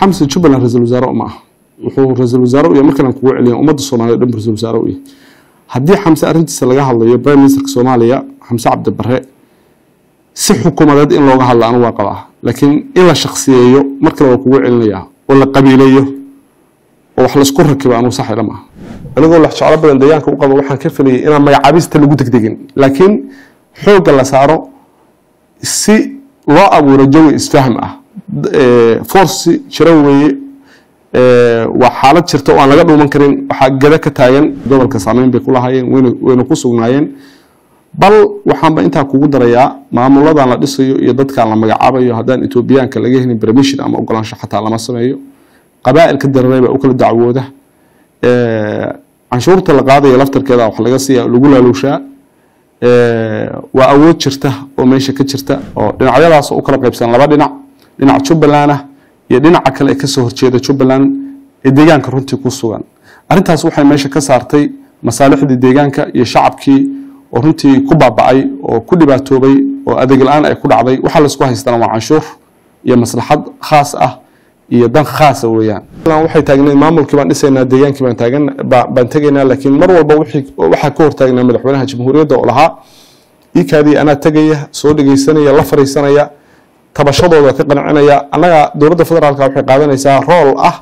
xamse jubbaland ra-iisul wasaare ma aha wuxuu ra-iisul wasaare u yahay markan aan kugu celiya ummadda soomaaliya dhan ra-isul wasaare u yahay haddii xamse arrintiisa laga hadlayo prime ministerka soomaaliya xamse cabdi bare si xukuumadeed in looga hadla anu waa qabaa laakiin in la shaksiyeeyo mar kale waa kugu celinayaa oo la qabiileeyo oo wax laisku rakibo anuu sax ila maaha anigoo lax jeclo badan deegaanka u qabo waxaan ka filayay inaan magacaabista lagu degdegin laakiin xoogga la saaro si loo abuuro jawi isfahm ah force jira weeye waa xaalad jirta oo aan laga dhuuman karin waxaa gada ka taagan gobolka saameyn bay ku lahaayeen wayna ku sugnaayeen bal waxaanba intaa kugu darayaa maamuladan la dhisayo iyo dadkan la magacaabayo haddaan etoobiyaanka laga helin permission ama ogolaansho xataa lama sameeyo qabaa'ilka dararay baa u kala dacwooda canshuurta la qaadaya laftarkeeda wax laga siiya lagu laaluushaa waa awood jirta oo meesha ka jirta oo dhinacyadaas u kala qaybsan laba dhinac dhinac jubbaland ah iyo dhinaca kale ee kasoo horjeeda jubbaland ee deegaanka runtii ku sugan arrintaas waxay meesha ka saartay masaalixdii deegaanka iyo shacabkii oo runtii ku baaba'ay oo ku dhibaatoobay oo adeeg la-aan ay ku dhacday waxaa laisku haystana waa canshuur iyo maslaxad khaas ah iyo dan khaasa weeyaan waxay taagnayd maamulkii baan dhisaynaa deegaankii baan taagan baan tegaynaa laakiin mar walba waxaa ka hortaagnaa madaxweynaha jamhuuriyadda oo lahaa iikaadii anaa tegaya soo dhegeysanaya la fariisanaya tabashadooda ka qancinaya annaga dowladda federaalka waxay qaadanaysaa rool ah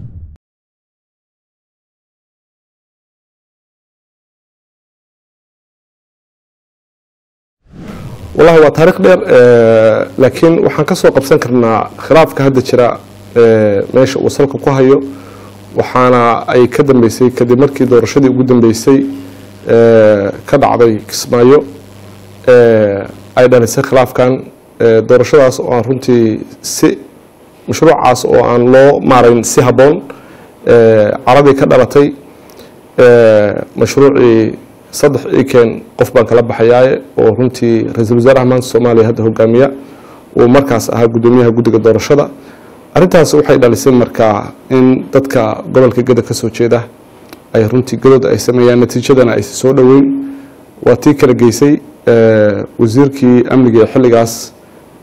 wallahi waa taariikh dheer laakiin waxaan ka soo qabsan karnaa khilaafka hadda jira meesha uu salka ku hayo waxaana ay ka dambeysay kadib markii doorashadii ugu dambeysay ka dhacday kismaayo ay dhalisay khilaafkan doorashadaas oo aan runtii si mashruucaas oo aan loo maarayn si habboon caradii ka dhalatay mashruucii saddex iken qof baan kala baxayaaye oo runtii ra-iisul wasaaraha maanta soomaaliya hadda hogaamiya uu markaas ahaa guddoomiyaha guddiga doorashada arrintaas waxay dhalisay markaa in dadka gobolka geda ka soo jeeda ay runtii gadood ay sameeyaan natiijadana aysa soo dhoweyn waa tii kala geysay wasiirkii amniga ee xilligaas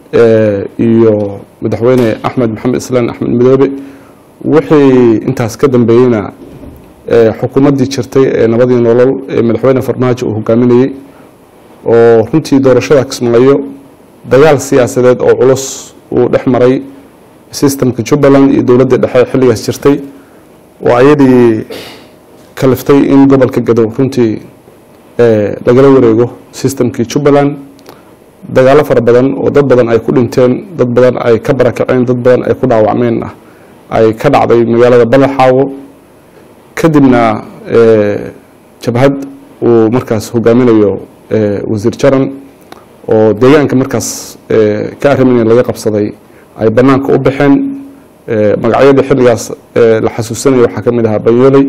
iyo madaxweyne axmed maxamed islaan axmed midoobe wixii intaas ka dambeeyeyna xukuumaddii jirtay ee nabadii nolol ee madaxweyne farmaajo uu hogaaminayey oo runtii doorashada kismaayo dagaal siyaasadeed oo culus uu dhex maray sistemka jubbaland iyo dowladda dhexe xilligaas jirtay oo ayadii kaliftay in gobolka gadow runtii lagala wareego sistemkii jubbaland dagaalo fara badan oo dad badan ay ku dhinteen dad badan ay ka barakaceen dad badan ay ku dhaawacmeen ah ay ka dhacday magaalada badaxaawo kadibna jabhad uu markaas hogaaminayo wasiir jaran oo deegaanka markaas ka arrimayn laga qabsaday ay banaanka u baxeen magacyadii xilligaas la xasuusanaya waxaa ka mid ahaa banyooley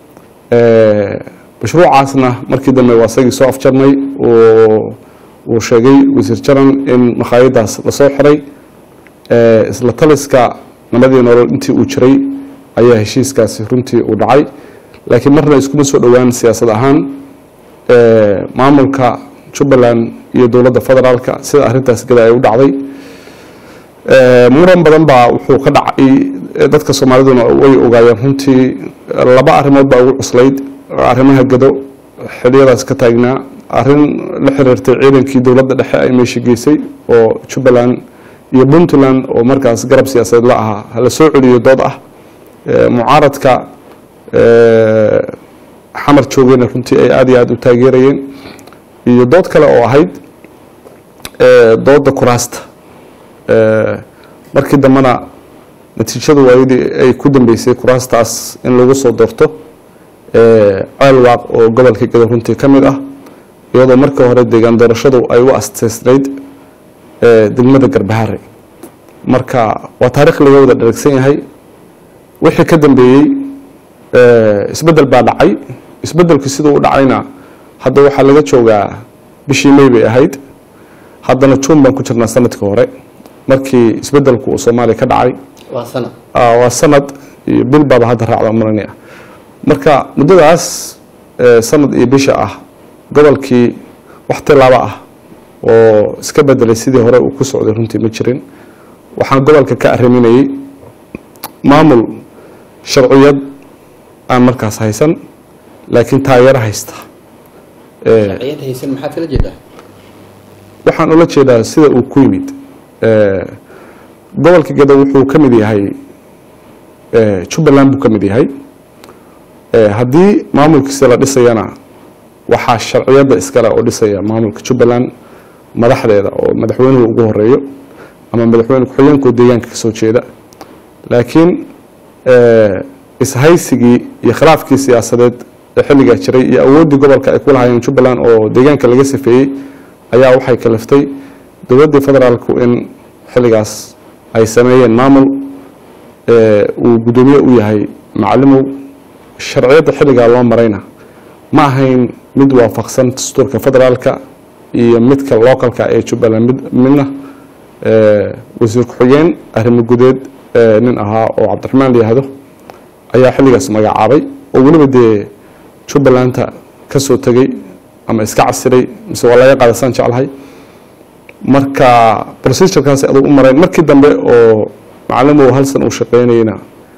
mashruucaasna markii dambe waa isagii soo afjarnay uu sheegay wasiir jaran in makhaayadaas lasoo xiray isla taliska nabadii nolol intii uu jiray ayaa heshiiskaasi runtii uu dhacay laakiin marna iskuma soo dhowaan siyaasad ahaan maamulka jubbaland iyo dowladda federaalka sida arrintaas gada ay u dhacday muran badan baa wuxuu ka dhacay dadka soomaaliduna way ogaayeen runtii laba arrimood baa ugu cuslayd arrimaha gado xiliyadaas ka taagnaa arrin la xiriirtay ciidankii dowladda dhexe ay meesha geysay oo jubbaland iyo puntland oo markaas garab siyaasadeed la ahaa hala soo celiyo dood ah mucaaradka xamar joogeyna runtii ay aada iyo aada u taageerayeen iyo dood kale oo ahayd doodda kuraasta markii dambena natiijadu waayadii ay ku dambeysay kuraastaas in lagu soo doorto ceelwaaq oo gobolka gado runtii ka mid ah iyadoo markii hore deegaan doorashadu ay u asteysnayd degmada garbahare marka waa taarikh laga wada dharagsan yahay wixii ka dambeeyey isbedel baa dhacay isbedelku siduu u dhacayna hadda waxaa laga joogaa bishii may bay ahayd haddana juun baan ku jirnaa sanadkii hore markii isbedelku uu soomaaliya ka dhacay waa sanad iyo bil baaba hadda raacda maranaya marka muddadaas sanad iyo bisha ah gobolkii wax tilaabo ah oo iska bedelay sidii hore uu ku socday runtii ma jirin waxaan gobolka ka arriminayey maamul sharciyad aan markaas haysan laakiin taageero haysta Eh, sharciyad haysan maxaad kala jeedaa waxaan ula jeedaa sida uu ku yimid Eh, gobolka gado wuxuu ka mid yahay eh, jubbaland buu ka mid yahay Eh, haddii maamulkiisa la dhisayana waxaa sharciyadda iskale oo dhisaya maamulka jubbaland madaxdeeda oo madaxweynuhu ugu horeeyo ama madaxweyne ku-xigeenkoo deegaanka kasoo jeeda laakiin eh, ishaysigii iyo khilaafkii siyaasadeed ee xilligaa jiray iyo awooddii gobolka ay ku lahaayeen jubbaland oo deegaanka laga safeeyey ayaa waxay kaliftay dowladdii federaalku in xilligaas ay sameeyeen maamul eh, uu guddoomiye u yahay macalimow sharciyadda xilligaa loo marayna ma ahayn mid waafaqsan dastuurka federaalka iyo midka localka ee jubbaland mid midna eh, wasiir ku-xigeen arrimo gudeed eh, nin ahaa oo cabdiraxmaan la yihahdo ayaa xilligaas magacaabay oo weliba dee jubbalanta ka soo tegey ama iska casiray mise waa laga qaadasaan jeclahay marka procedurekaas aduu u marayn markii dambe oo macalimow halsan uu shaqeynayna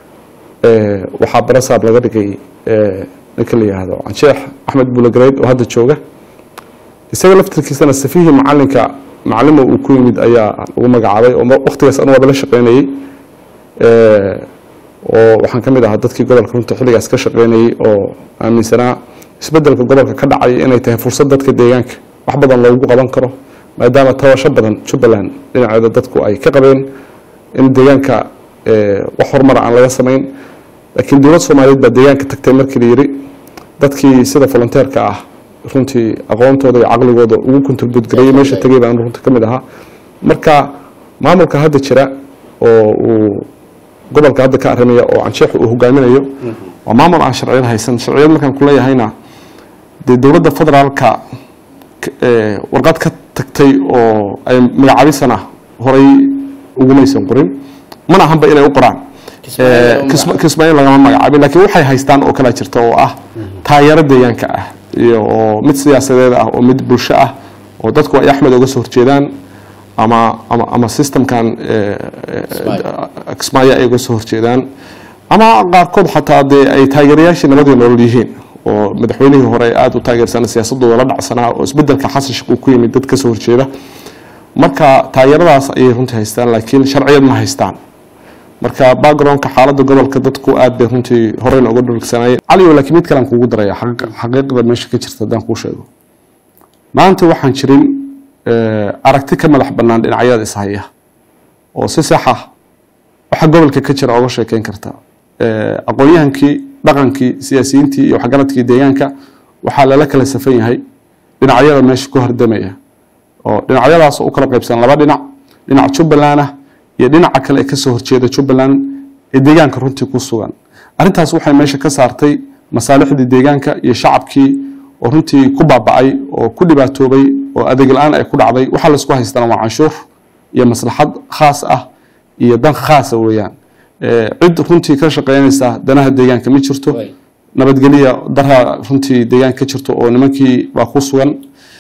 eh, waxaa barasaab laga dhigay eh, ninka la yihahdo cansheex axmed buulagareyd oo hadda jooga isaga laftirkiisana safihii macalinka macalimo uu ku yimid ayaa lagu magacaabay oo waktigaas anu waaba la shaqeynayey Eh, oo waxaan ka mid ahaa dadkii gobolka runta xilligaas ka shaqeynayey oo aaminsanaa isbedelka gobolka ka dhacay inay tahay fursad dadka deegaanka wax badan loogu qaban karo maadaama tabasho badan jubbaland dhinaceeda dadku ay ka qabeen in deegaanka eh, wax horumara aan laga samayn laakiin dowlad soomaaliyeed baa deegaanka tagtay markii la yidhi dadkii sida volunteerka ah runtii aqoontooda iyo caqligooda ugu contribute gareeyey meesha tegay baan runta ka mid ahaa marka maamulka hadda jira oo uu gobolka hadda ka arrimaya oo cansheexu uu hogaaminayo waa maamul aan sharciyad haysan sharciyad markaan ku leeyahayna dee dowladda federaalka k- eh, warqad ka tagtay oo ay magacaabisana horay ugumaysan qorin mana ahanba inay u qoraan Kismaayo Eh, lagama Kisma- kismaayo lagama magacaabin laakiin waxay haystaan oo kala jirta oo ah taageero deegaanka ah iyo oo mid siyaasadeed ah oo mid bulsho ah oo dadku ay axmed uga soo horjeedaan ama ama ama systemkan eh, eh, Kismaayo. kismaayo ay uga soo horjeedaan ama qaarkood xataa dee ay taageerayaashii nabadii nolol yihiin oo madaxweynihii hore aada u taageersanaa siyaasadooda la dhacsanaa oo isbedelka xasan sheekh uu ku yimid dad ka soo horjeeda marka taageeradaas ayay runtii haystaan laakiin sharciyad ma haystaan marka backgroundka xaaladda gobolka dadku aad bay runtii horeyna uga dhulgsanaayeen caliyo laakiin mid kalean kugu daraya xaq- xaqiiqda meesha ka jirta haddaan kuu sheego maanta waxaan jirin eh, aragti ka madax bannaan dhinacyada ishaya oo si sax ah waxa gobolka ka jira oga sheekeyn karta Eh, aqoon-yahankii dhaqankii siyaasiyiintii iyo waxgaradkii deegaanka waxaa lala kala safan yahay dhinacyada meesha ku hardamaya oo dhinacyadaas oo u kala qaybsan laba dhinac dhinac jubbaland ah iyo dhinaca kale ee kasoo horjeeda jubbaland ee deegaanka runtii ku sugan arrintaas waxay meesha ka saartay masaalixdii deegaanka iyo shacabkii oo runtii ku baaba'ay oo ku dhibaatoobay oo adeeg la-aan ay ku dhacday waxaa laisku haystana waa canshuur iyo maslaxad khaas ah iyo dan khaasa weeyaan Eh, cid runtii ka shaqeynaysa danaha deegaanka ma jirto Way. nabadgelya daraa runtii deegaanka ka jirto oo nimankii baa ku sugan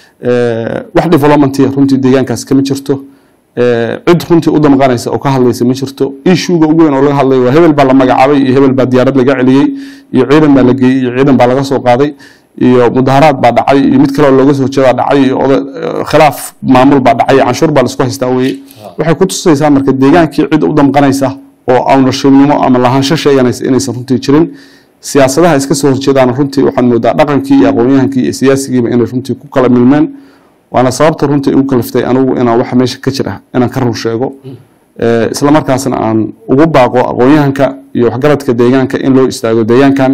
Eh, wax development runtii deegaankaas kama jirto Eh, cid runtii u damqanaysa oo ka hadlaysa ma jirto ishuuga ugu weyn oo laga hadlayo waa hebel baa la magacaabay iyo hebel baa diyaarad laga celiyey iyo ciidan baa la geeyey iyo ciidan baa laga soo qaaday iyo mudaharaad baa dhacay iyo mid kale oo looga soo jeedaa dhacay iyo oda- eh, khilaaf maamul baa dhacay canshuur baa laisku haystaa weye waxay ku tusaysaa marka deegaankii cid u damqanaysa oo ownershiibnimo ama lahaansho sheeganaysa inaysan runtii jirin siyaasadaha iska soo horjeedaan runtii waxaan moodaa dhaqankii iyo aqoon-yahankii iyo siyaasigiiba inay runtii ku kala milmeen waana sababta runtii igu kaliftay anigu inaan waxa meesha ka jira inaan ka run sheego Eh, isla markaasna aan ugu baaqo aqoon-yahanka iyo waxgaradka deegaanka in loo istaago deegaankan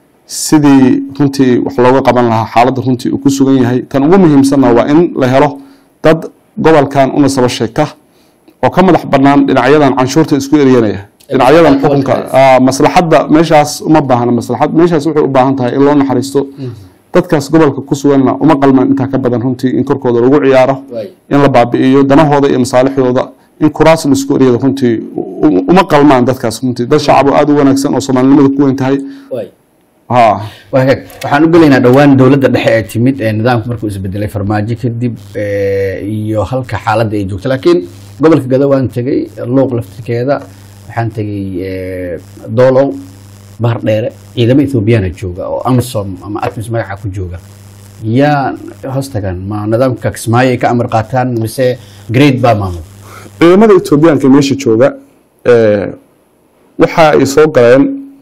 sidii runtii wax looga qaban lahaa xaaladda runtii uu ku sugan yahay tan ugu muhiimsanna waa in la helo dad gobolkan una saba sheegta oo ka madax bannaan dhinacyadan canshuurta isku eryanaya dhinacyadan xukunka ah, maslaxadda meeshaas uma baahna maslaxad meeshaas waxay u baahan tahay in loo naxariisto dadkaas gobolka ku suganna uma qalmaan intaa ka badan runtii in korkooda lagu ciyaaro Way. in la baabi'iyo danahooda iyo masaalixdooda in kuraas la isku eryado runtii u- uma qalmaan dadkaas runtii dad shacab oo aada u wanaagsan oo soomaalinimada ku weyn tahay Way. ha waa hagaag waxaan u gelaynaa dhowaan dowladda dhexe ee timid ee nidaamku markuu isbedelay farmaajo kadib eh, iyo halka xaaladda ay joogto laakiin gobolka gado waan tegey luuq laftirkeeda waxaa waxaan tegey eh, doolow bahar dheere ciidamo ethoobiyaana jooga oo amisom ama atmis magaca ku jooga yaa hoos tagaan ma nidaamka kismaayo ay ka amar qaataan mise grade baa maamul ciidamada etoobiyaanka meesha jooga eh, waxa ay soo galeen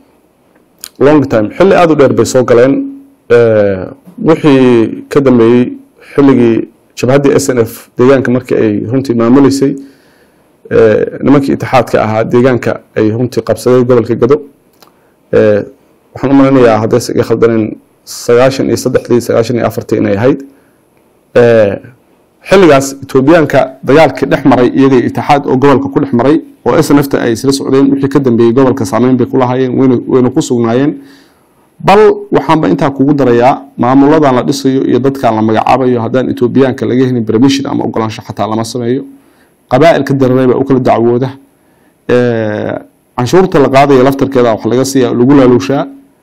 long time xilli aada u dheer bay soo galeen eh, wixii ka dambeeyey xilligii jabhaddii s n f deegaanka markii ay runtii maamuleysay eh, nimankii itixaadka ahaa deegaanka ay runtii qabsadeen gobolka gado eh, waxaan u maleynayaa haddayse iga khaldaneen sagaashan iyo saddexdii sagaashan iyo afartii inay ahayd Eh, xilligaas etoobiyaanka dagaalkii dhex maray iyagay itixaad oo gobolka ku dhex maray oo snfta ay isla socdeen wixii ka dambeeyey gobolka saameyn bay ku lahaayeen wayna wayna ku sugnaayeen bal waxaanba intaa kugu darayaa maamuladan la dhisayo iyo dadkan la magacaabayo haddaan etoobiyaanka laga helin permission ama ogolaansho xataa lama sameeyo qabaa'ilka dareeray baa u kala dacwooda Eh, canshuurta la qaadaya laftarkeeda wax laga siiya lagu laaluushaa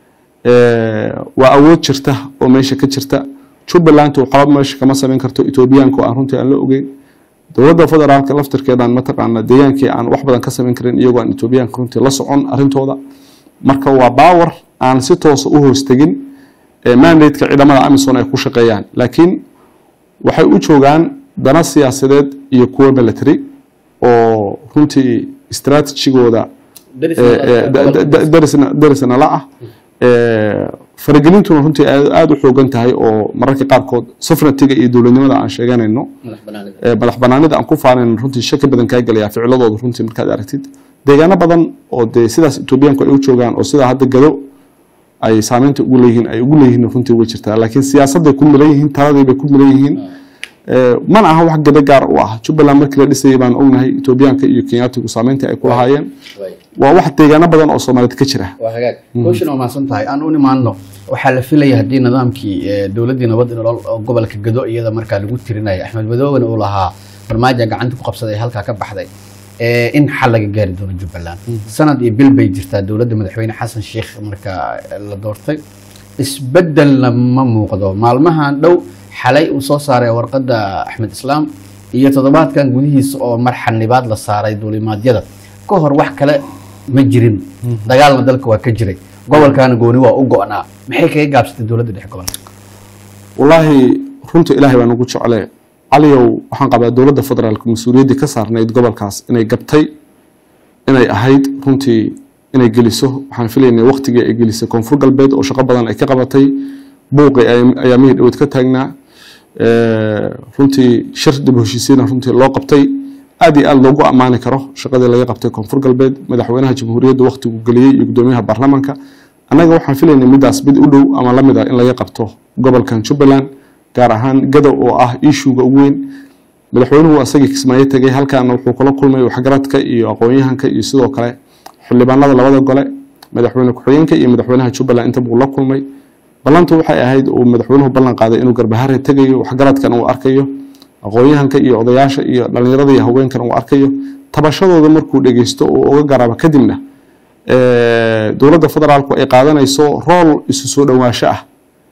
Eh, waa awood jirta oo meesha ka jirta jubbaland uu qalab meesha kama samayn karto etoobiyaanka oo aan runtii aan la ogeyn dowladda federaalka laftarkeedaan mataqaana deegaankii aan wax badan ka samayn karin iyagoo aan etoobiyaanka runtii la socon arrintooda marka waa baawar aan si toosa u hoostegin eh, mandate-ka ciidamada amison ay ku shaqeeyaan laakiin waxay u joogaan dana siyaasadeed iyo kuwo military oo runtii strategigooda eh, eh, da- da- da- darisna darisna la ah Eh, faragelintuna runtii aad aada u xoogan tahay oo mararka qaarkood sovereigntiga iyo dowladnimada aan sheeganayno eh, madax banaanida aan ku faanayno runtii shaki badan kaa gelaya ficiladooda runtii markaad aragtid deegaano badan oo dee sidaas etoobiyaanku ay u joogaan oo sidaa hadda gado ay saameynta ugu leeyihiin ay ugu leeyihiin runtii way jirtaa laakiin siyaasadday ku milan yihiin taladii bay ku milan yihiin Eh, mana aha wax gado gaar u ah jubbaland markii la dhisayay baan ognahay etoobiyaanka iyo kenyaatigu saameyntii ay ku lahaayeen waa wax deegaano badan oo soomaaliyed ka jira waa hagaag hawshan waa mahadsan tahay aan u nimaadno waxaa la filaya haddii nidaamkii eh, dowladdii nabad iyo nolol oo gobolka gado iyada markaa lagu tirinaya axmed madooben uu lahaa farmaajo gacanta ku qabsaday halkaa ka baxday eh, in xal laga gaari doono jubbaland sanad iyo bil bay jirtaa dowladda madaxweyne xasan sheikh markaa la doortay isbedelna ma muuqdo maalmahan dhow xalay uu soo saaray warqadda axmed islaam iyo toddobaadkan gudihiisa oo mar xanibaad la saaray duulimaadyada ka hor wax kale ma jirin dagaalna dalka waa ka jiray gobolkaana gooni waa u go'naa maxay kaga gaabsatay dowladda dhexe gobolka wallaahi runta ilaahay baa nagu jecle caliyow waxaan qabaa dowladda federaalka mas-uuliyaddii ka saarnayd gobolkaas inay gabtay inay ahayd runtii inay geliso waxaan filaynay waqtigii ay gelisay koonfur galbeed oo shaqo badan ay ka qabatay buuqi ay- ayaa mihii dhaweyd ka taagnaa Eh, runtii shir dib u heshiisiina runtii loo qabtay aad iyo aad loogu ammaani karo shaqadii laga qabtay koonfur galbeed madaxweynaha jamhuuriyadda waqtigu geliyey iyo gudoomiyaha baarlamaanka annaga waxaan filaynay midaas mid u dhow ama lamid ah in laga qabto gobolkan jubbaland gaar ahaan gadow oo ah ishuuga ugu weyn madaxweynuhu asagii kismaayo tegay halkaana wuxuu kula kulmay waxgaradka iyo aqoon-yahanka iyo sidoo kale xildhibaanada labada gole madaxweyne ku-xigeenka iyo madaxweynaha jubbaland inta buu la kulmay ballantu waxay ahayd uu madaxweynuhu ballan qaaday inuu garbahare tegayo waxgaradkan uu arkayo aqoon-yahanka iyo odayaasha iyo dhallinyarada iyo haweenkan uu arkayo tabashadooda markuu dhegeysto oo uga garaabo kadibna eh, dowladda federaalku ay qaadanayso rool isu soo dhowaansho ah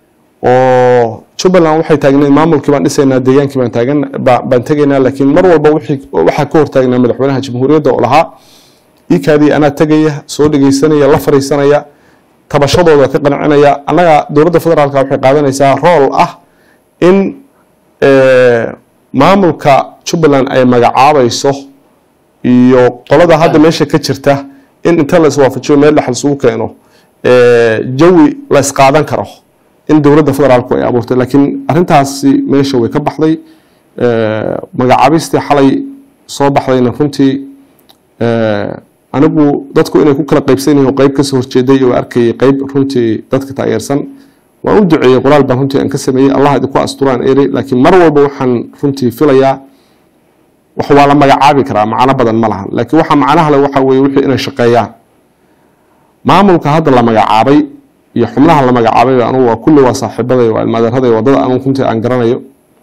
oo jubbaland waxay taagnayd maamulkii baan dhisaynaa deegaankii baan taagan ba- baan tegaynaa laakiin mar walba wixii- waxaa ka hortaagnaa madaxweynaha jamhuuriyadda oo lahaa iikaadii anaa tegaya soo dhegeysanaya la fariisanaya tabashadooda ka qancinaya annaga dowladda federaalka waxay qaadanaysaa rool ah in eh, maamulka jubbaland ay magacaabayso iyo qolada hadda meesha ka jirta in inta la iswaafajiyo meel dhexal isugu keeno eh, jawi la isqaadan karo in dowladda federaalku ay abuurtay laakiin arrintaasi meesha way ka baxday Eh, magacaabistii xalay soo baxdayna runtii eh, anigu dadku inay ku kala qaybsan yihiin oo qayb kasoo horjeeday oo arkayay qayb runtii dadka taageersan waan u duceeyey qoraal baan runtii aan ka sameeyey allah idinku asturaan eri laakiin mar walba waxaan runtii filayaa wax waa la magacaabi karaa macno badan ma lahan laakiin waxa macnaha le waxa weeye wixii inay shaqeeyaan maamulka hadda la magacaabay iyo xubnaha la magacaabay anugu waa kulli waa saaxiibaday waa ilmaadaeraday wadada anugu runtii aan garanayo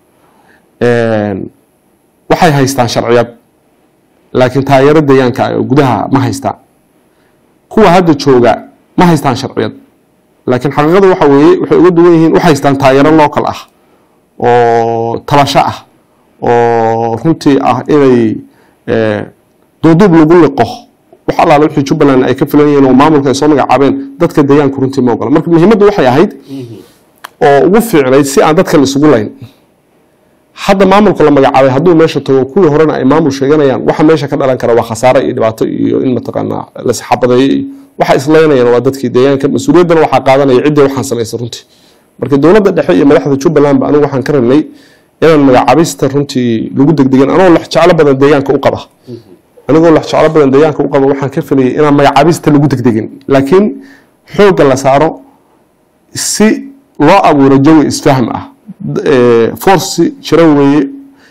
waxay haystaan sharciyad laakiin taageero deegaanka ah oo gudaha ma haystaan kuwa hadda jooga ma haystaan sharciyad laakiin xaqiiqadu waxa weeye waxay uga duwan yihiin waxay haystaan taageero local ah oo tabasho ah oo runtii ah inay eh, duuduub lagu liqo wax allaale wixii jubbaland ay ka filan yihiin oo maamulka ay soo magacaabeen dadka deegaanku runtii ma ogola marka muhiimaddu waxay ahayd oo ugu fiicnayd si aan dadka la isugu layn hadda maamulka la magacaabay hadduu meesha tago kuwii horena ay maamul sheeganayaan waxa meesha ka dhalan kara waa khasaare iyo dhibaato iyo in mataqaanaa la isxabadeeyo iyo waxa islaynayaan waa dadkii deegaanka mas-uuliyaddana waxaa qaadanaya ciddii waxaan samaysay runtii marka dowladda dhexe iyo madaxda jubbalandba anigu waxaan ka rabnay inaan magacaabista runtii lagu degdegin anoo lex jeclo badan deegaanka u qaba anigoo lex jeclo badan deegaanka u qaba waxaan ka filayay inaan magacaabista lagu degdegin laakiin xoogga la saaro si loo abuuro jawi isfahm ah force jira weeye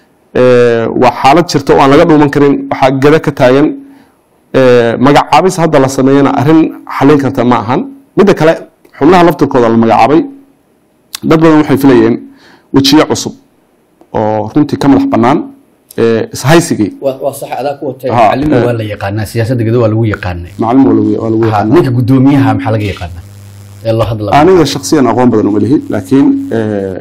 waa xaalad jirta oo aan laga dhuuman karin waxaa gada ka taagan magacaabis hadda la sameeyana arrin xalin karta ma ahan midda kale xubnaha laftirkooda la magacaabay dad badan waxay filayeen wejiye cusub oo runtii ka madax bannaan ishaysigii waa sax adaa ku watay Ha, macalin eh. waa la yaqaanaa siyaasadda gedo waa lagu yaqaanay macalin waa lagu waa lagu Ha, yaqaanaa ninka guddoomiyaha maxaa laga yaqaanaa ee loo hadla aniga shaksiyan aqoon badan uma lihi laakiin eh,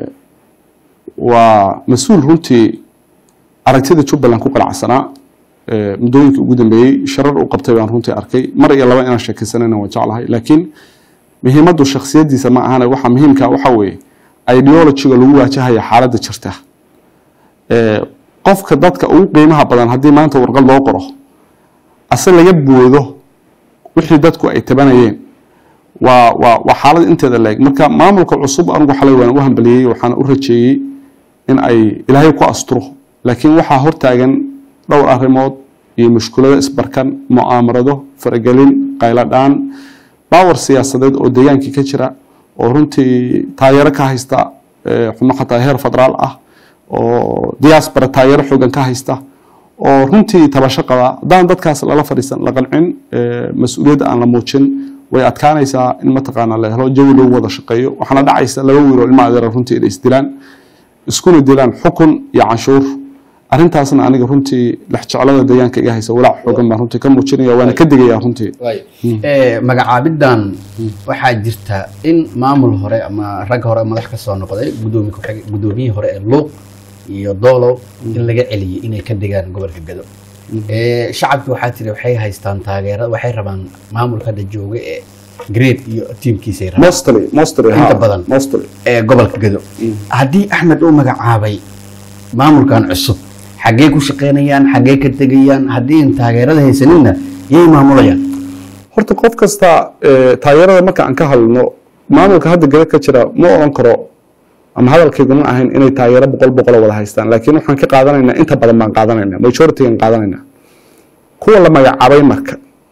waa mas-uul runtii aragtida jubbaland ku qanacsanaa eh, muddooyinkii ugu dambeeyey sharar uu qabtay baan runtii arkay mar iyo laba inaan sheekaysanayna waan jeclahay laakiin muhiimaddu shaksiyadiisa ma ahane waxa muhiimka waxa weeye ideologiga lagu waajahaya xaaladda jirta Eh, qofka dadka ugu qiimaha badan haddii maanta warqad loo qoro ase laga boodo wixii dadku ay tabanayeen waa waa waa xaalad inteeda leeg marka maamulka cusub anigu xalay waan u hambaliyey waxaan u rajeeyey in ay ilaahay ku asturo laakiin waxaa hortaagan dhowr arrimood iyo mushkulado isbarkan mu'aamarado faragelin qayladhaan baawar siyaasadeed oo deegaankii ka jira oo runtii taageero ka haysta eh, xubno xataa heer federaal ah oo diaspora taageero xoogan ka haysta oo runtii tabasho qaba haddaan dadkaas lala fadhiisan la qancin eh, mas-uuliyadda aan la muujin way adkaanaysaa in mataqaana la helo jawi lagu wada shaqeeyo waxaana dhacaysa laba wiil oo ilma adeera runtii inay isdilaan iskuna dilaan xukun iyo canshuur arrintaasna aniga runtii lexjeclada deegaanka iga haysa walaac xoogan baan runtii ka muujinaya waana ka digaya runtii Eh, magacaabidan waxaa jirta in maamul hore ama rag hore madax ka soo noqday gudoomi ku-xig- gudoomiyihii hore ee luuq iyo doolow in laga celiyey inay ka degaan gobolka gado Eh, shacabki waxaa tiri waxay haystaan taageera waxay rabaan maamulka hadda jooga ee great iyo tiimkiisay rabaan mostly mostly Inta ha, badan. mostly ee gobolka gado haddii axmed uu magacaabay maamulkan cusub xaggee ku shaqaynayaan xaggee ka tegayaan haddii aan taageerada haysaninna yay maamulayaan horta qof kasta eh, taageerada marka aan ka hadlno maamulka hadda gada ka jira ma oran karo ama hadalkaygu ma ahayn inay taageero boqol boqolo wada haystaan laakiin waxaan ka qaadanaynaa inta badan baan qaadanayna majority-gan qaadanayna kuwa la magacaabay marka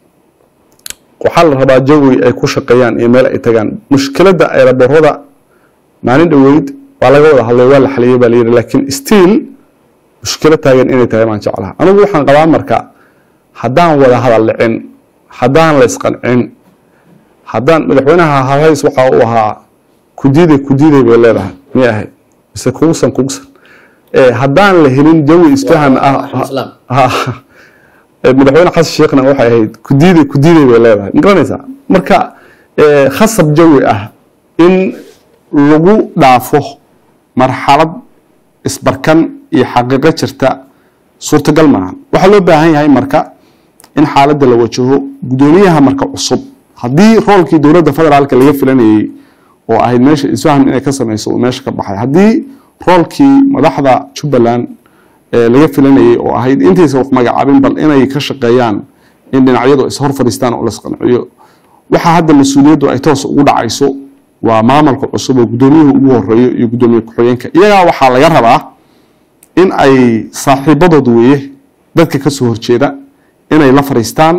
waxaa la rabaa jawi ay ku shaqeeyaan iyo meel ay tagaan mushkiladda eeraborada maalin dhoweyd waa laga wada hadlay waa la xaliyey baa layidhi laakiin still mushkilo taagan inay tahay baan jeclaha anigu waxaan qabaa marka haddaan wada hadal dhicin haddaan la isqancin haddaan madaxweynaha halhays waxa uu ahaa kudiiday kudiiday bay leedahay miyay ahayd mise kugsan kugsan Eh, haddaan la helin jawi isfahan ah Islaam. ha- eh, madaxweyne xasan sheekhna waxay ahayd kudiiday kudiiday bay leedahay ma garanaysaa marka eh, khasab jawi ah in lagu dhaafo marxalad isbarkan iyo xaqiiqo jirta suurtagal maaha waxaa loo baahan yahay marka in xaaladda la wajaho gudoomiyaha marka cusub haddii roolkii dowladda federaalka laga filanayey oo ahayd meesha isfahan inay ka sameyso uu meesha ka baxay haddii roolkii madaxda jubbaland ee laga filanayey oo ahayd intaysa wax magacaabin bal inay ka shaqeeyaan in dhinacyadu ishor fadhiistaan oo lasqanciyo waxaa hadda mas-uuliyaddu ay toos ugu dhacayso waa maamulka cusub oo gudoomiyuhu ugu horeeyo iyo gudoomiye ku-xigeenka iyagaa waxaa laga rabaa in ay saaxiibadood weeye dadka ka soo horjeeda inay la fadhiistaan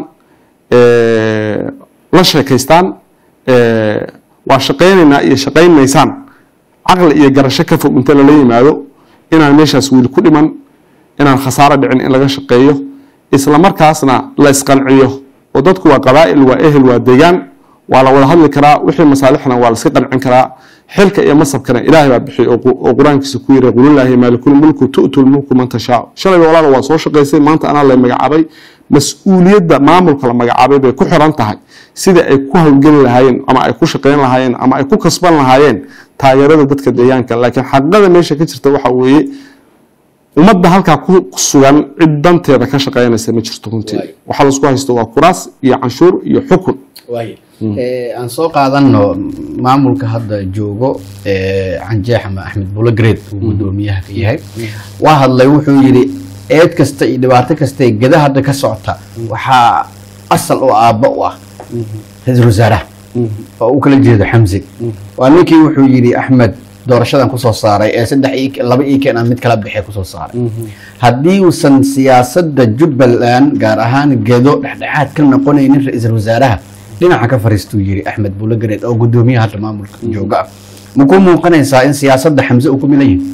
eh, la sheekaystaan eh, waa shaqaynaynaa iyo shaqayn maysaan caqli iyo garasho ka fog inta lala yimaado inaan meeshaas wiil ku dhiman inaan khasaaro dhicin in laga shaqeeyo isla markaasna la isqanciyo oo dadku waa qabaa'il waa ehel waa deegaan waa la wada hadli karaa wixii masaalixna waa la iska qancin karaa xilka iyo masabkana ilaahay baa bixiy oo qu- oo qur-aankiisa ku yiri qulillaahi maalikul mulku tu'tu lmulku man tashaa shalayba walaala waa soo shaqaysay maanta anaa la magacaabay mas-uuliyadda maamulka la magacaabay bay ku xiran tahay sida ay ku hawlgeli lahaayeen ama ay ku shaqayn lahaayeen ama ay ku kasban lahaayeen taageerada dadka deegaanka laakiin xaqiiqada meesha ka jirta waxa weeye ummadda halkaa ku ku sugan cid danteeda ka shaqeynaysa ma jirto runtii Waay. waxaa laisku haysto waa kuraas iyo canshuur iyo xukun waaye aan soo qaadano maamulka hadda joogo ee, canjeex ama axmed bulagreed uu gudoomiyaha ka yahay waa hadlay wuxuu yidhi eed kasta iyo dhibaato kasta ee geda hadda ka socota waxaa asal oo aabba u ah ra-iisul wasaaraha oo uu kala jeedo xamsi waa ninkii wuxuu yidhi axmed doorashadan kusoo saaray ee saddex ii- laba ii keen aan mid kala baxee kusoo saaray haddii uusan siyaasadda jubbaland gaar ahaan gedo dhexdhexaad ka noqonaynin ra-iisul wasaaraha dhinaca ka fariistuu yiri axmed bulagareed oo gudoomiyaha hadda maamulka jooga ah ma ku muuqanaysaa in siyaasadda xamse uu ku milan yahay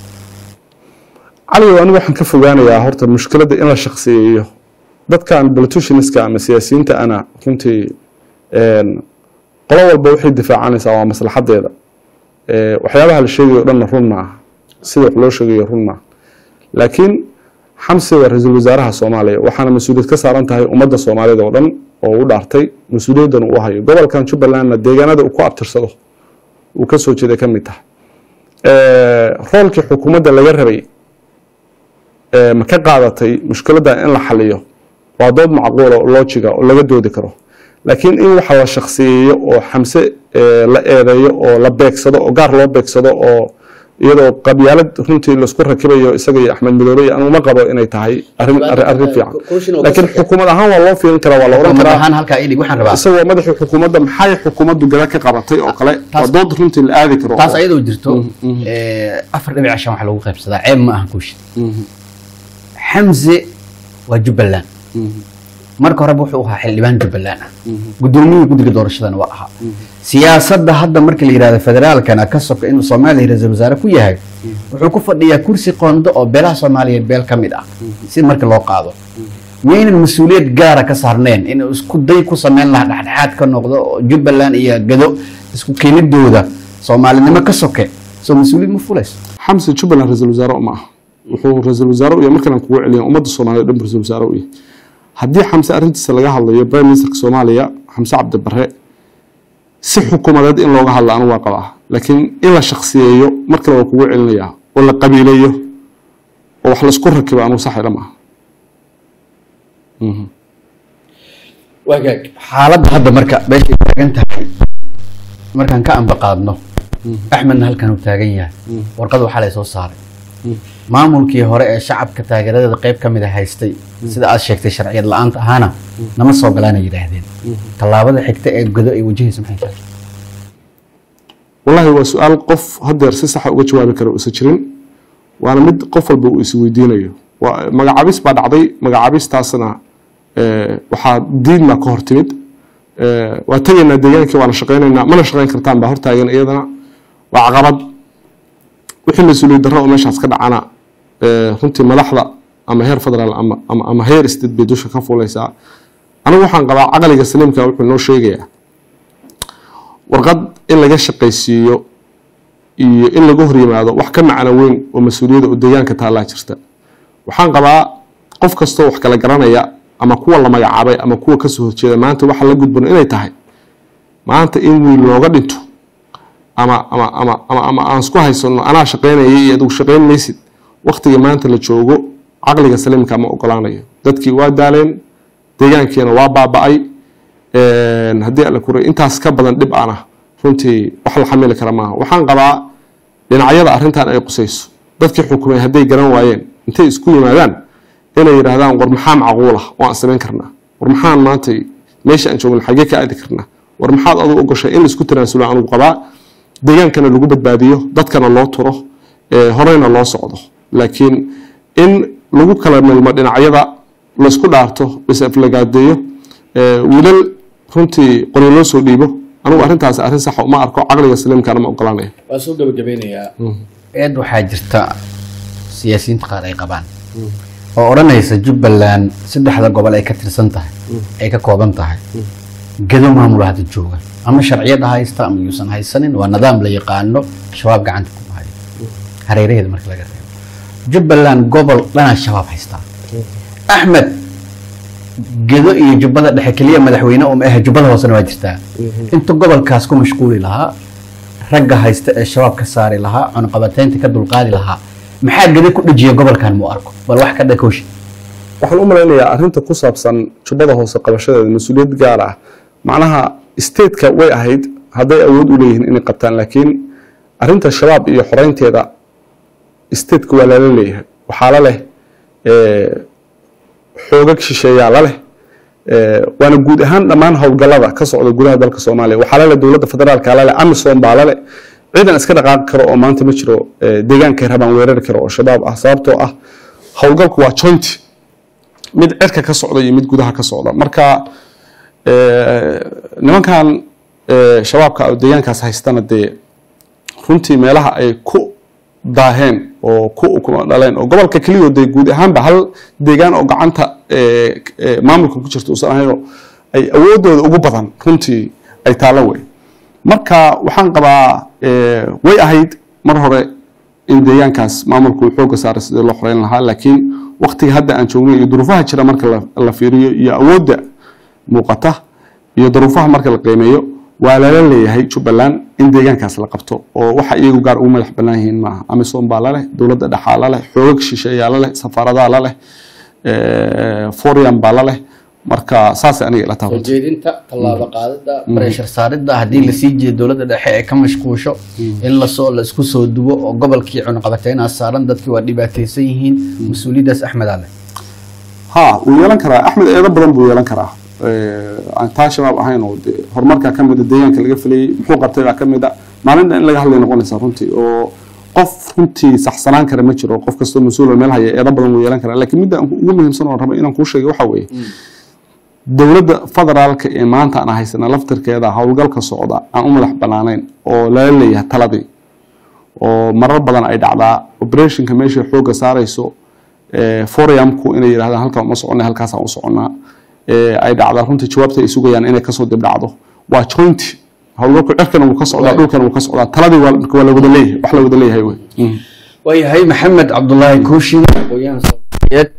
cali anigu waxaan ka fogaanayaa horta mushkiladda in la shaqsiyeeyo dadkan politicianska ama siyaasiyiinta ana runtii een, qolo walba waxay difaacanaysaa waa maslaxadeeda Ee, waxyaabaha la sheegayo o dhanna run maaha sida wax loo sheegayo run maaha laakiin xamse waa ra-iisul wasaaraha soomaaliya waxaana mas-uuliyad ka saaran tahay ummadda soomaaliyada oo dhan oo u dhaartay mas-uuliyaddan uu hayo gobolkan jubbalandna deegaanada uu ku abtirsado uu ka soo jeeday ka mid tahay Ee, roolkii xukuumadda laga rabay ee, ma ka qaadatay mushkiladda in la xaliyo waa dood macquula oo loojiga oo laga doodi karo laakiin in waxa la shakhsiyeeyo oo xamse ee, la eedeeyo oo la beegsado oo gaar loo beegsado oo iyadoo qabyaalad runtii laisku rakibayo isaga iyo axmed midoobe iyo anuma qabo inay tahay arrin arrin arrin fiican laakiin xukuumad ahaan waa loo fiirin karaa waa la oran xukuumad karaa ahaan halkaa idhig waxaan rabaa isagoo madaxii xukuumadda maxay xukuumaddu gada ka qabatay oo kale waa taas- dood runtii la aadi karo taas ayadoo jirto ee, afar dhibic shan waxaa lagu qaybsadaa ceeb ma aha kuushi xamse waa jubbaland marka horeba wuxuu ahaa xildhibaan jubbaland ah gudoomiyihii guddiga doorashadana waa ahaa siyaasadda hadda marka la yidhahdo federaalkana ka soka inuu soomaaliya ra-iisul wasaare ku yahay wuxuu ku fadhiyaa kursi qondo oo beelaha soomaaliyeed beel ka mid ah si marka loo qaado miyaynan mas-uuliyad gaara ka saarneen inuu isku day ku sameyn lahaa dhexdhexaad ka noqdo oo jubbaland iyo gado isku keenidooda soomaalinimo ka soke soo mas-uuliyad ma fulayso xamse jubbaland ra-iisul wasaare uma aha wuxuu ra-iisul wasaare u yahay markaan kugu celiya ummadda soomaaliya o dhan ra-isul wasaare u yahay haddii xamse arrintiisa laga hadlayo prime ministerka soomaaliya xamse cabdi barre si xukuumadeed in looga hadla anigu waa qabaa laakiin in la shakhsiyeeyo mar kale waa kugu celinayaa oo la qabiileeyo oo wax laisku rakibo anigu sax ila maaha wagaag xaaladda hadda marka meeshay taagan tahay markaan ka amba qaadno axmedna halkan uu taagan yahay warqad waxaa lay soo saaray maamulkii hore ee shacabka taageeradeeda qayb ka mid a haystay sida aad sheegtay sharciyad la-aanta ahaana nama soo galaana yidhaahdeen tallaabada xigta ee godo ay wajahaysa maxay tahay wallaahi waa su-aal qof hadeer si saxa uga jawaabi kara uusan jirin waana mid qof walba uu isweydiinayo waa magacaabis baa dhacday magacaabistaasna eh, waxaa diidma ka hor timid Eh, waa tegaynaa deegaankii waana shaqaynaynaa mana shaqayn kartaan baa hortaagan iyadana waa caqabad wixii mas-uuliyad darro oo meeshaas ka dhacana eh, runtii madaxda ama heer federaal ama ama ama heer state bay dusha ka fuulaysaa anigu waxaan qabaa caqliga saliimka wuxuu noo sheegayaa warqad in laga shaqaysiiyo iyo in laga hor yimaado wax ka macno weyn oo mas-uuliyadda oo deegaanka taallaa jirta waxaan qabaa qof kastoo wax kala garanaya ama kuwa la magacaabay ama kuwa kasoo horjeeda maanta waxa la gudban inay tahay maanta in wiil looga dhinto ama ama ama ama ama aan isku haysano anaa shaqaynaya iyo adigu shaqayn maysid waqtiga maanta la joogo caqliga saliimka ma ogolaanayo dadkii waa daaleen deegaankiina waa baaba'ay Een, haddii alla kuray intaas ka badan dhib ana runtii wax la xamili kara maaha waxaan qabaa dhinacyada arrintan ay qusayso dadkii xukumay hadday garan waayeen intay isku yimaadaan inay yidhaahdaan war maxaa macquula waan samayn karnaa war maxaan maanta meesha aan joogno xagee ka aadi karnaa war maxaad adu ogoshay in laisku tanaasulo anugu qabaa deegaankana lagu badbaadiyo dadkana loo turo ee, horeyna loo socdo laakiin in lagu kala milmo dhinacyada laisku dhaarto is-aflagaadeeyo ee, wiilal runtii qoryo loo soo dhiibo anigu arrintaas arrin saxa uma arko caqliga saliimkana ma ogolaanaya waa soo gabagabeynayaa eed waxaa jirta siyaasiyiinta qaar ay qabaan oo odhanaysa jubbaland saddexda gobol ay ka tirsan tahay ay ka kooban tahay gado maamul hadda jooga ama sharciyada haysta ama yuusan haysanin waa nidaam la yaqaano shabaab gacanta ku hayo hareeraheeda marka laga reebo jubbaland gobol dhanaa shabaab haystaa axmed gedo iyo jubbada dhexe keliya madaxweyne uma ahe jubbada hoosena waa jirtaa inta gobolkaas ku mashquuli lahaa ragga haysta ee shabaab ka saari lahaa cunaqabateynta ka dulqaadi lahaa maxaa gada ku dhajiya gobolkan mu arko bal wax ka dhakooshi waxaan u malaynayaa arrinta ku saabsan jubbada hoose qabashadeeda mas-uuliyad gaar ah macnaha stateka way ahayd hadday awood u leeyihiin inay qabtaan laakiin arrinta shabaab iyo xoreynteeda stateka waa lala leeyahay waxaa la leh xoogag shisheeyaa la leh waana guud ahaan dhammaan howlgallada ka socda gudaha dalka soomaaliya waxaa lale dowladda federaalka lale amisom baa lale ciidan iska dhaqaaqi karo oo maanta ma jiro deegaankay rabaan weerari karo oo shabaab ah sababtoo ah howlgalku waa joint mid cirka ka socda iyo mid gudaha ka socda marka nimankan shabaabka deegaankaas haystana dee runtii meelaha ay ku daaheen oo ku ukuma dhaleen oo gobolka keliyo dee guud ahaanba hal deegaan oo gacanta maamulka ku jirta uusan ahaynoo ay awoodooda ugu badan runtii ay taalo wey marka waxaan qabaa way ahayd mar hore in deegaankaas maamulku uu xooga saaray sidii loo xoreyn lahaa laakiin waktiga hadda aan joogno iyo duruufaha jira marka la fiiriyo iyo awoodda muuqata iyo duruufaha marka la qiimeeyo waa lala leeyahay jubbaland in deegaankaas la qabto oo waxa iyagu gaar ugu madax bannaan yihiin maaha amisom baa laleh dowladda dhexaa laleh xoogag shisheeyaa laleh safaaradaa laleh forian baa laleh marka saas aniga ila tahay jeedinta tallaabo qaadida breshar saaridda haddii lasii jeedo dowladda dhexe ee ka mashquusho in lasoo la isku soo duwo oo gobolkii cunaqabateynaas saaran dadkii waa dhibaataysan yihiin mas-uuliyaddaas axmed ale ha wuu yeelan karaa axmed eedo badan buu yeelan karaa aan taa shabaab ahayn oo de horumarkaa ka mida deegaanka laga filayay muxuu qabtay baa ka mid a maalin dhan in laga hadlay noqonaysaa runtii oo qof runtii saxsanaan kara ma jiro qof kastoo mas-uul meel haya eedo badan wuu yeelan karaa laakiin midda ugu muhiimsan oo raba inaan kuu sheegay waxaa weeye dowladda federaalka ee maanta aan haysana laftirkeeda howlgalka socda aan u madax banaanayn oo lala leeyahay taladii oo marar badan ay dhacdaa operationka meesha xooga saarayso foriamku inay yidhahdaan halkaan uma soconnay halkaasaan u soconnaa ay dhacdaa runtii jawaabta ay sugayaan inay kasoo dib dhacdo waa joint howlgalku cirkana wuu ka socdaa dhulkana wuu ka socdaa taladii waa waa la wada leeyahay wax la wada leeyahay wey waayahay maxamed cabdulaahi kuushin aqooyahan soomaaliyeed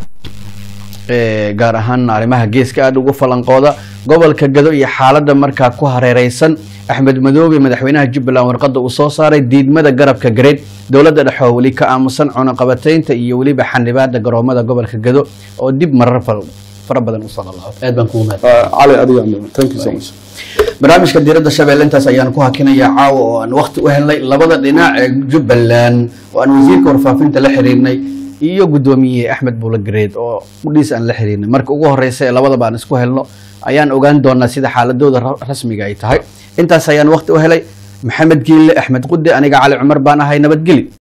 gaar ahaan arrimaha geeska aada ugu falanqooda gobolka gado iyo xaaladda markaa ku hareereysan axmed madoobe madaxweynaha jubbaland warqadda uu soo saaray diidmada garabka gareed dowladda dhexe oo weli ka aamusan cunaqabateynta iyo weliba xanibaada garoomada gobolka gado oo dib marar fara badan u salalaao aad baan kugu mahad cali adiga thank you so much barnaamijka diiradda shabeelle intaas ayaan ku hakinayaa caawa oo aan waqti u helnay labada dhinac ee jubbaland oo aan wasiirka warfaafinta la xiriirnay iyo guddoomiye axmed buula gareed oo udhiis aan la xiriirnay marka ugu horeysa ee labadaba aan isku helno ayaan ogaan doonaa sida xaaladooda rasmiga ay tahay intaas ayaan waqti u helay maxamed giille axmed qude aniga cali cumar baan ahay nabadgeli